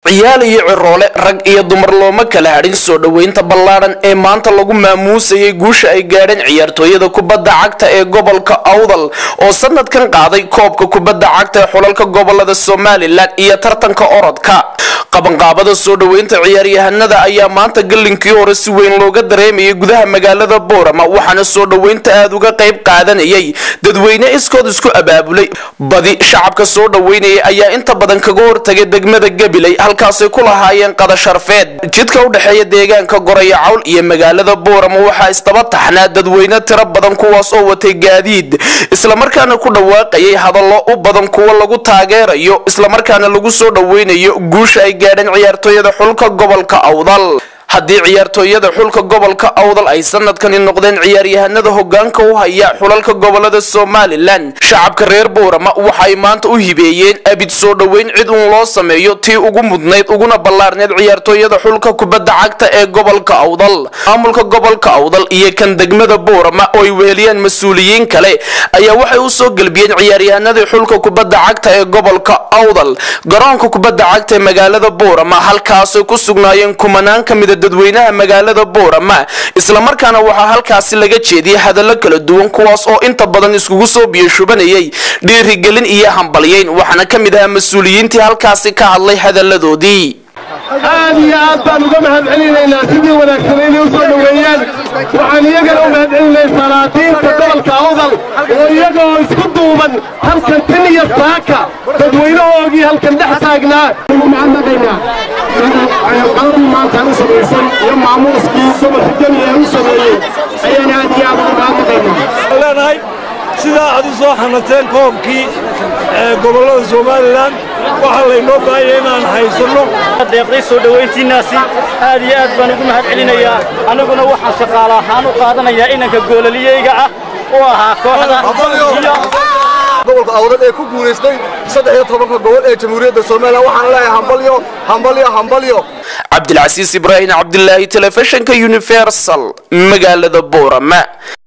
ciyaal iyo ciroole rag iyo dumar looma kala hadhin soo dhoweynta ballaadhan ee maanta lagu maamuusayay guusha ay gaadheen ciyaartooyada kubadda cagta ee gobolka awdal oo sanadkan qaaday koobka kubadda cagta ee xulalka gobolada somalilan iyo tartanka orodka qabanqaabada soo dhoweynta ciyaaryahanada ayaa maanta gallinkii hore si weyn looga dareemayay gudaha magaalada boorama waxaana soo dhoweynta aada uga qayb qaadanayay dadweyne iskood isku abaabulay badi shacabka soo dhoweynayay ayaa inta badan kaga hortagay degmada gabiley halkaasay ku lahaayeen qada sharfeed jidka u dhexeeya deegaanka goraya cawl iyo magaalada boorama waxaa isdaba taxnaa dadweyne tiro badan kuwaas oo watay gaadiid islamarkaana ku dhawaaqayay hadallo u badan kuwa lagu taageerayo islamarkaana lagu soo dhoweynayo guusha ay gaadheen ciyaartooyada xulka gobolka awdal haddii ciyaartooyada xulka gobolka awdal ay sanadkani noqdeen ciyaaryahanada hogaanka u haya xulalka gobolada somalilan shacabka reer boorama waxay maanta u hibeeyeen abid soo dhoweyn cid uun loo sameeyo tii ugu mudnayd uguna ballaarneyd ciyaartooyada xulka kubadda cagta ee gobolka awdal maamulka gobolka awdal iyo kan degmada boorama oo ay weheliyaan mas-uuliyiin kale ayaa waxay u soo gelbiyeen ciyaaryahanadii xulka kubadda cagta ee gobolka awdal garoonka kubadda cagta ee magaalada boorama halkaasay ku sugnaayeen kumanaan ka mida dadweynaha magaalada boorama islamarkaana waxaa halkaasi laga jeediyay hadallo kala duwan kuwaas oo inta badan iskugu soo biyashubanayay dhiirigelin iyo hambalyeyn waxaana ka mid ahaa mas-uuliyiintii halkaasi ka hadlay hadalladoodii aad iyo aad baan uga mahad celinaynaa sidii wanaagsan inay u soo dhoweeyaan waxaan iyagana u mahad celinay salaadiinta gobolka awdal oo iyaga oo isku duuban halkan tin iyo saaka dadweynahoogii halkan dhex taagnaa mahadnaqaynaa qaladii maantaan u samaysan iyo maamuuskii gobolka gemi ee u sameeyey ayaan aad iyo aad uga mahadnaqaynaa leenahay sidaa aad u soo xanateen koobkii gobollada somalilan waxaa laynoo baahaya inaan haysanno deeqday soo dhowayntiinnaasi aad iyo aad baan ugu mahad celinayaa annaguna waxaan shaqaale ahaan u qaadanayaa inanka goolaliyeyga ah u ahaa kooxda gobolka awdal ee ku guulaystay saddex iyo tobanka gobol ee jamhuuriyadda somalilan waxaan leeyahay hambalyo hambalyo hambalyo cabdilcasiis ibraahim cabdilaahi telefishinka universal magaalada boorama